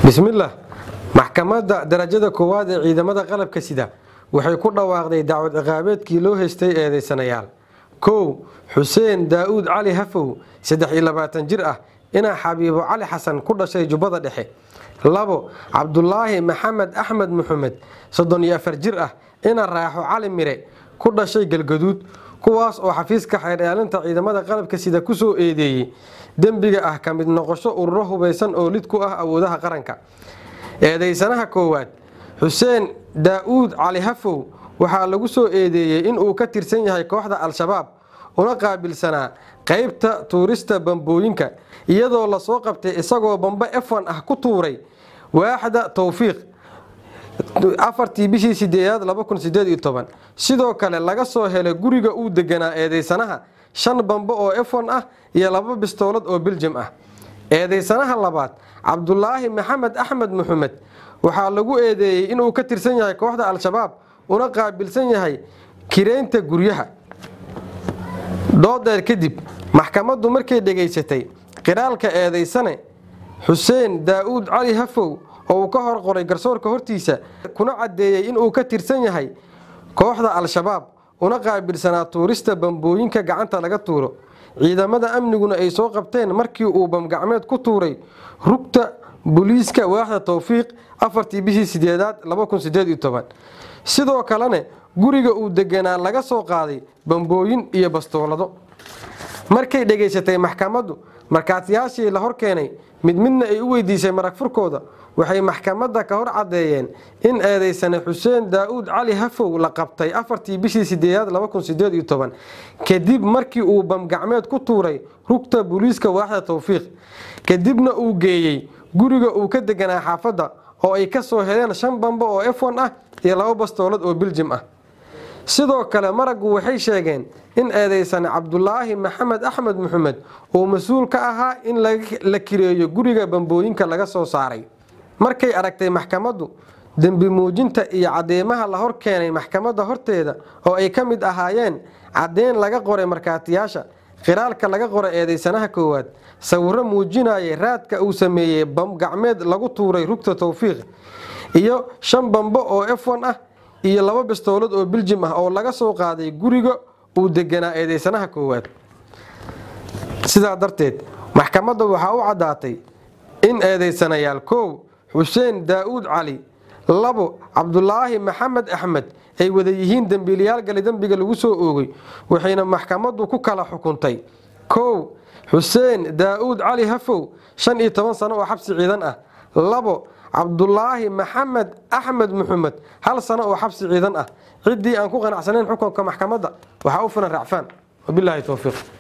bismillaah maxkamadda darajada koowaad ee ciidamada qalabka sida waxay ku dhawaaqday dacwad ciqaabeedkii loo haystay eedaysanayaal kow xuseen daa'uud cali hafow saddex iyo labaatan jir ah inaa xabiibo cali xasan ku dhashay jubbada dhexe labo cabdulaahi maxamed axmed muxamed soddon iyo afar jir ah ina raaxo cali mire ku dhashay galgaduud kuwaas oo xafiiska xeerdhaalinta ciidamada qalabka sida ku soo eedeeyey dembiga ah ka mid noqosho ururo hubaysan oo lid ku ah awoodaha qaranka eedaysanaha koowaad xuseen daa'uud cali hafow waxaa lagu soo eedeeyey inuu ka tirsan yahay kooxda al-shabaab una qaabilsanaa qaybta tuurista bambooyinka iyadoo lasoo qabtay isagoo bambe efan ah ku tuuray waaxda towfiiq afartii bishii sideedaad sidoo kale laga soo helay guriga uu deganaa eedaysanaha shan bambe oo efon ah iyo laba bistoolad oo biljam ah eedaysanaha labaad cabdulaahi maxamed axmed muxamed waxaa lagu eedeeyey inuu ka tirsan yahay kooxda al-shabaab una qaabilsan yahay kireynta guryaha doodeer kadib maxkamaddu markay dhegaysatay qiraalka eedaysane xuseen daa'uud cali hafow oo uu ka hor qoray garsoorka hortiisa kuna caddeeyey inuu ka tirsan yahay kooxda al-shabaab una qaabilsanaa tuurista bambooyinka gacanta laga tuuro ciidamada amniguna ay soo qabteen markii uu bamgacmeed ku tuuray rugta booliiska waaxda towfiiq afartii bishii sideedaad sidoo kalena guriga uu deganaa laga soo qaaday bambooyin iyo bastoolado markay dhegaysatay maxkamaddu markaatiyaashii la hor keenay mid midna ay u weydiisay marag furkooda waxay maxkamadda ka hor caddeeyeen in eedaysane xuseen daa'uud cali hafow la qabtay afartii bishii sideedaad kadib markii uu bamgacmeed ku tuuray rugta booliiska waaxda towfiiq kadibna uu geeyey guriga uu ka deganaa xaafadda oo ay ka soo heleen shan bambe oo efon ah iyo laba bastoolad oo biljim ah sidoo kale maraggu waxay sheegeen in eedaysane cabdulaahi maxamed axmed muxamed uu mas-uul ka ahaa in la kireeyo guriga bambooyinka laga soo saaray markay aragtay maxkamaddu dembi muujinta iyo cadeymaha la hor keenay maxkamadda horteeda oo ay ka mid ahaayeen caddeyn laga qoray markaatiyaasha qiraalka laga qoray eedaysanaha koowaad sawiro muujinayay raadka uu sameeyey bamgacmeed lagu tuuray rugta towfiiq iyo shan bambe oo efon ah iyo laba bistoolad oo biljim ah oo laga soo qaaday guriga uu deganaa eedaysanaha koowaad sidaa darteed maxkamadda waxaa u caddaatay in eedaysanayaal kow xuseen daa'uud cali labo cabdulaahi maxamed axmed ay wada yihiin dembiilayaal gali dembiga lagu soo oogay waxayna maxkamaddu ku kala xukuntay kow xuseen daa'uud cali hafow shan iyo toban sano oo xabsi ciidan ah labo cabdulaahi maxamed axmed muxamed hal sano oo xabsi ciidan ah ciddii aan ku qanacsanayn xukunka maxkamadda waxaa u filan racfaan wabilaahi towfiiq